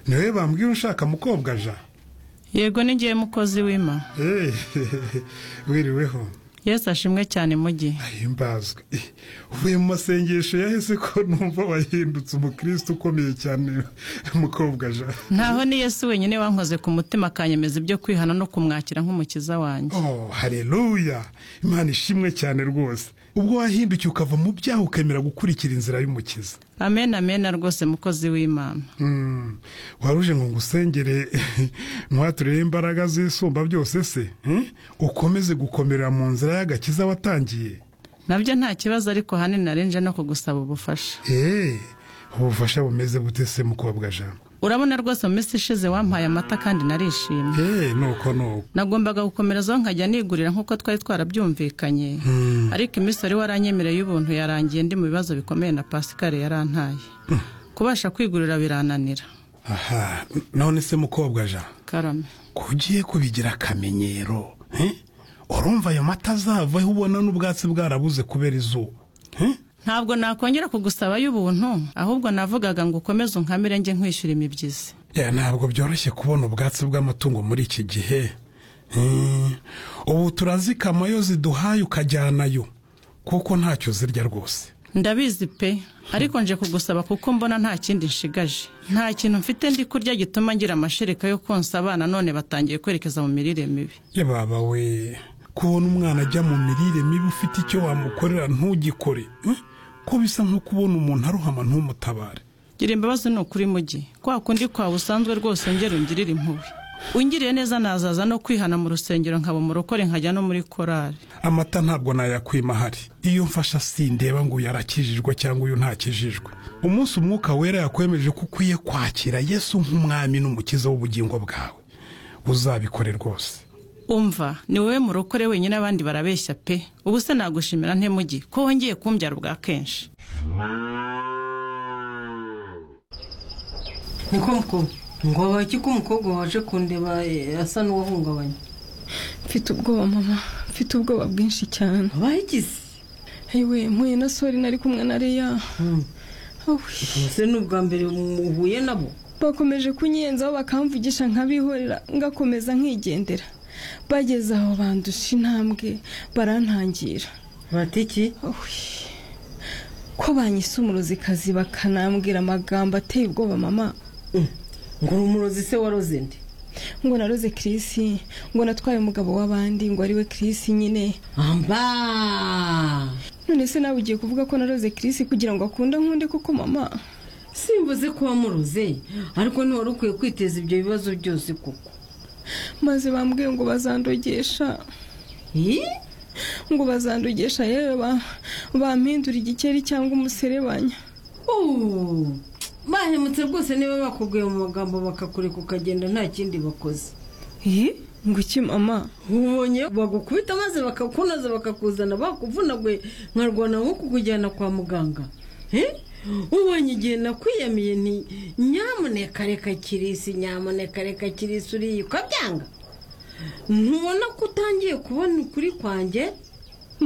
niwe bambwira ushaka mukobwa aja yego n'igihe mukozi w'ima wiriweho yesu ashimwe cyane mugi ahimbazwe uvuye mu masengesho yahise ko numva wahindutse umukristo ukomeye cyane mukobwa aja ntaho ni yesu wenyine wankoze ku mutima akanyemeza ibyo kwihana no kumwakira nk'umukiza wanjye oh hareruya imana ishimwe cyane rwose ubwo wahindukiye ukava mu byaha ukemera gukurikira inzira y'umukiza amen amen rwose mukozi w'imana Mm, waruje ngo ngusengere ntuhaturire imbaraga z'isumba byose se hmm? ukomeze gukomera mu nzira y'agakiza watangiye nabyo nta kibazo ariko ahanini narinje no kugusaba ubufasha eee ubufasha bumeze bute se mukobwa jambo urabona rwose mu minsi ishize wampaye amata kandi narishimye eee nuko nuko nagombaga gukomerezaho nkajya nigurira nk'uko twari twarabyumvikanye ariko iminsi wari waranyemereye y'ubuntu yarangiye ndi mu bibazo bikomeye na pasikari yarantaye kubasha kwigurira birananira aha none se mukobwa jambo karame ko ugiye kubigira akamenyero eh? urumva ayo mata azavaho ubona n'ubwatsi bwarabuze kubera izuba eh? ntabwo nakongera kugusaba y'ubuntu ahubwo navugaga ngo ukomeze unkamire njye nkwishyura imibyizi Ya, ntabwo byoroshye kubona ubwatsi bw'amatungo muri iki gihe Eh, ubu turazikama yo ziduhaye ukajyanayo kuko ntacyo zirya rwose ndabizi pe ariko nje kugusaba kuko mbona nta kindi nshigaje nta kintu mfite ndi kurya gituma ngira amashereka yo konsa abana none batangiye kwerekeza mu mirire mibi ye baba we kubona umwana ajya mu mirire mibi ufite icyo wamukorera ntugikore eh? ko bisa nko kubona umuntu aruhama ntumutabare gira imbabazi ni ukuri mugi kwa kundi kwawe usanzwe rwose ngera ungirire impubi ungiriye neza nazaza no kwihana mu rusengero nkaba umurokore nkajya no muri korari amata ntabwo nayakwima ahari iyo mfasha sindeba ngo uyu arakijijwe cyangwa uyu ntakijijwe umunsi umwuka wera yakwemeje ko ukwiye kwakira yesu nk'umwami n'umukiza w'ubugingo bwawe uzabikore rwose umva ni wowe murokore wenyine abandi barabeshya pe ubu se nagushimira nte mugi ko wongeye kumbyara ubwa kenshi niko mukobwa ngo abaki ko umukobwa waje kundeba eh, asa n'uwahungabanye mfite ubwoba mama mfite ubwoba bwinshi cyane abayigize yewe mpuye na sori nari kumwe na reya Awi, ese ni ubwa mbere mu- uhuye nabo bakomeje kunyenzaho bakamvugisha nkabihorera ngakomeza nkigendera bageze aho bandusha intambwe barantangira batiki Awi, ko banyise umuruzikazi bakanambwira amagambo ateye ubwoba mama ngo urumurozi se waroze nde ngo naroze kirisi ngo natwaye umugabo w'abandi ngo ariwe kirisi nyine amba none se nawe ugiye kuvuga ko naroze kirisi kugira ngo akunde nkunde kuko mama simbuze ko wamuroze ariko ntiwari ukwiye kwiteza ibyo bibazo byose kuko maze bambwiye ngo bazandogesha Ih, ngo bazandogesha yewe ba- bampindura igikeri cyangwa umuserebanya uh, bahemutse rwose niba bakubwiye mu magambo bakakureka ukagenda nta kindi bakoze ngo iki mama ubonye bagukubita maze bakakunaza bakakuzana bakuvunaguye nkarwana nko kukujyana kwa muganga Eh? ubonye igihe nakwiyamiye nti nyamuneka reka kirisi nyamuneka reka kirisi uriye ukabyanga ntubona ko utangiye kubona ukuri kwanjye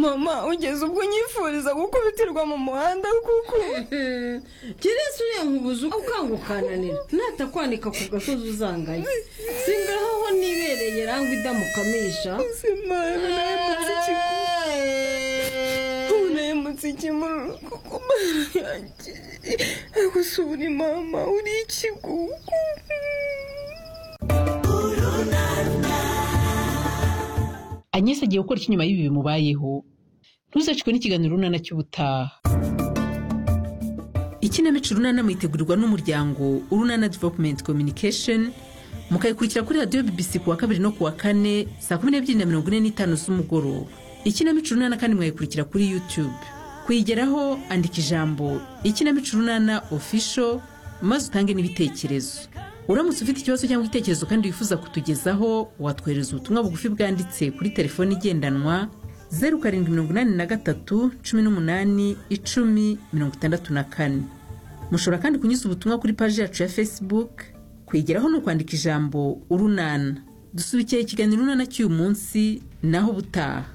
mama ugeze ubwo unyifuriza gukubitirwa mu muhanda kuko kirisi uriye nkubuze uko ukangukananira natakwanika ku gasozi uzangaye singaho nibereye rangwa idamukamisha ubuzima naremutse ikiguru ubu naremutse ikimururu kuko mama yanjye agusubira mama uri ikigugu agnes agiye gukora iki nyuma y'ibi bimubayeho ntuzacikwe n'ikiganiro runana cy'ubutaha ikinamico urunana muyitegurirwa n'umuryango urunana development communication mukayikurikira kuri radiyo bbc ku wa kabiri no ku wa kane saa kumi n'ebyiri na mirongo ine n'itanu z'umugoroba ikinamico urunana kandi mwayikurikira kuri youtube kuyigeraho andika ijambo ikinamico urunana official maze utange n'ibitekerezo uramutse ufite ikibazo cyangwa igitekerezo kandi wifuza kutugezaho watwohereza ubutumwa bugufi bwanditse kuri telefoni igendanwa zeru karindwi mirongo inani na gatatu cumi n'umunani icumi mirongo itandatu na kane mushobora kandi kunyuza ubutumwa kuri paji yacu ya facebook kwigeraho ni ukwandika ijambo urunana dusubikiye ikiganiro urunana cy'uyu munsi naho ubutaha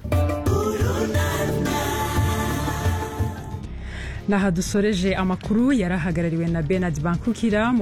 naha dusoreje amakuru yari ahagarariwe na benard bankukira mu